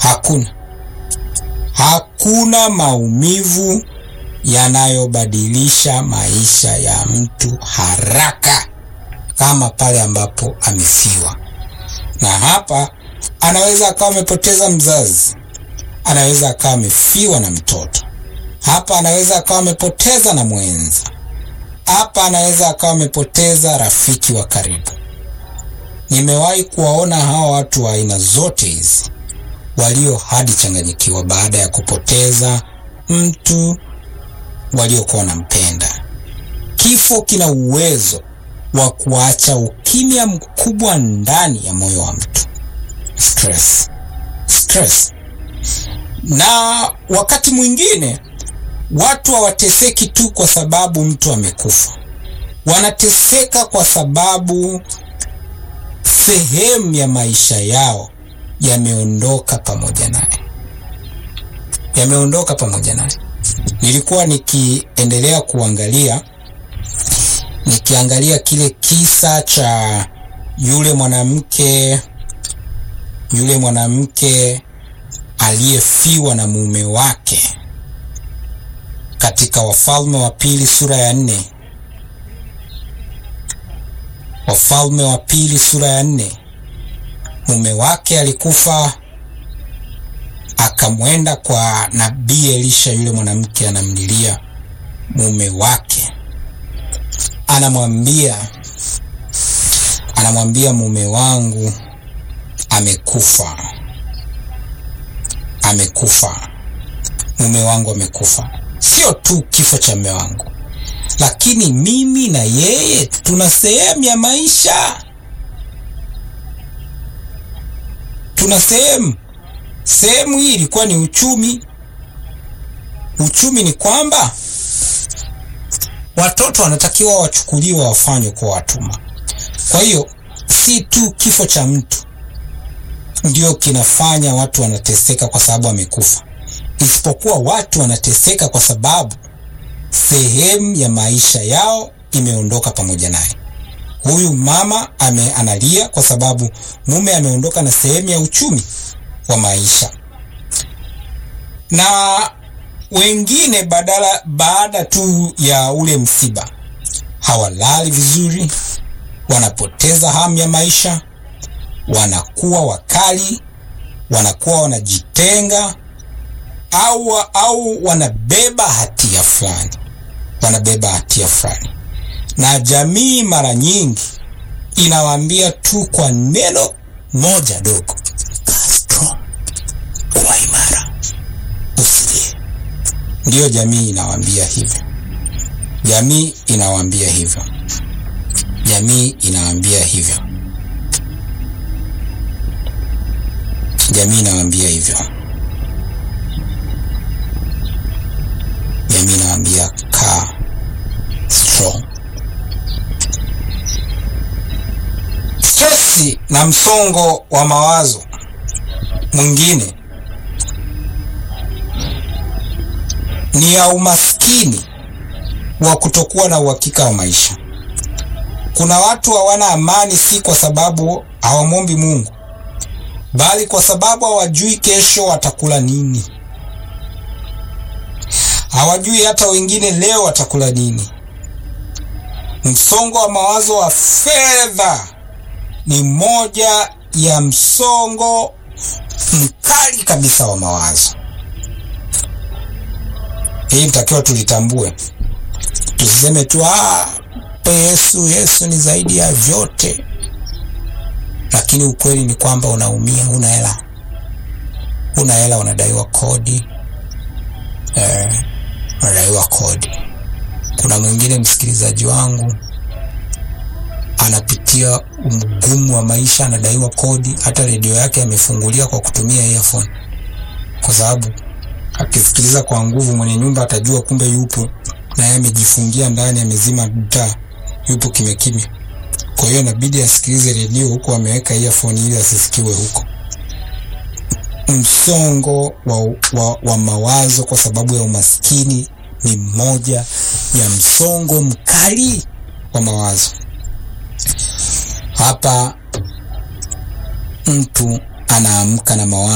Hakuna, hakuna maumivu yanayobadilisha maisha ya mtu haraka kama pale ambapo amefiwa. Na hapa anaweza akawa amepoteza mzazi, anaweza akawa amefiwa na mtoto, hapa anaweza akawa amepoteza na mwenza, hapa anaweza akawa amepoteza rafiki wa karibu. Nimewahi kuwaona hawa watu wa aina zote hizi walio hadi changanyikiwa baada ya kupoteza mtu waliokuwa wanampenda. Kifo kina uwezo wa kuacha ukimya mkubwa ndani ya moyo wa mtu. Stress. Stress. Na wakati mwingine watu hawateseki tu kwa sababu mtu amekufa, wanateseka kwa sababu sehemu ya maisha yao yameondoka pamoja naye, yameondoka pamoja naye. Nilikuwa nikiendelea kuangalia nikiangalia kile kisa cha yule mwanamke yule mwanamke aliyefiwa na mume wake katika Wafalme wa Pili sura ya nne. Wafalme wa Pili sura ya nne. Mume wake alikufa, akamwenda kwa nabii Elisha. Yule mwanamke anamlilia mume wake, anamwambia anamwambia, mume wangu amekufa, amekufa, mume wangu amekufa. Sio tu kifo cha mume wangu, lakini mimi na yeye tuna sehemu ya maisha, tuna sehemu. Sehemu hii ilikuwa ni uchumi. Uchumi ni kwamba watoto wanatakiwa wachukuliwe, wafanywe kwa watumwa. Kwa hiyo si tu kifo cha mtu ndio kinafanya watu wanateseka kwa sababu amekufa, isipokuwa watu wanateseka kwa sababu sehemu ya maisha yao imeondoka pamoja naye. Huyu mama ame analia kwa sababu mume ameondoka na sehemu ya uchumi wa maisha, na wengine badala baada tu ya ule msiba hawalali vizuri, wanapoteza hamu ya maisha, wanakuwa wakali, wanakuwa wanajitenga au, au wanabeba hatia fulani, wanabeba hatia fulani, na jamii mara nyingi inawaambia tu kwa neno moja dogo, Castro, kuwa imara, usilie. Ndiyo jamii inawaambia hivyo, jamii inawaambia hivyo, jamii inawaambia hivyo, jamii inawaambia hivyo, jamii inawaambia kaa strong. Stresi na msongo wa mawazo mwingine ni ya umaskini wa kutokuwa na uhakika wa maisha. Kuna watu hawana amani, si kwa sababu hawamwombi Mungu, bali kwa sababu hawajui kesho watakula nini. Hawajui hata wengine leo watakula nini. Msongo wa mawazo wa fedha ni moja ya msongo mkali kabisa wa mawazo. Hii nitakiwa tulitambue, tusiseme tu ah, Yesu Yesu ni zaidi ya vyote, lakini ukweli ni kwamba unaumia, huna hela, huna hela, unadaiwa kodi eh, unadaiwa kodi. Kuna mwingine msikilizaji wangu anapitia mgumu wa maisha, anadaiwa kodi, hata redio yake amefungulia kwa kutumia earphone, kwa sababu akisikiliza kwa nguvu, mwenye nyumba atajua kumbe yupo na yeye amejifungia ndani, amezima taa, yupo kimya kimya. Kwa hiyo inabidi asikilize redio huku ameweka earphone ili asisikiwe huko. Msongo wa, wa, wa mawazo kwa sababu ya umaskini ni moja ya msongo mkali wa mawazo. Hapa mtu anaamka na mawazo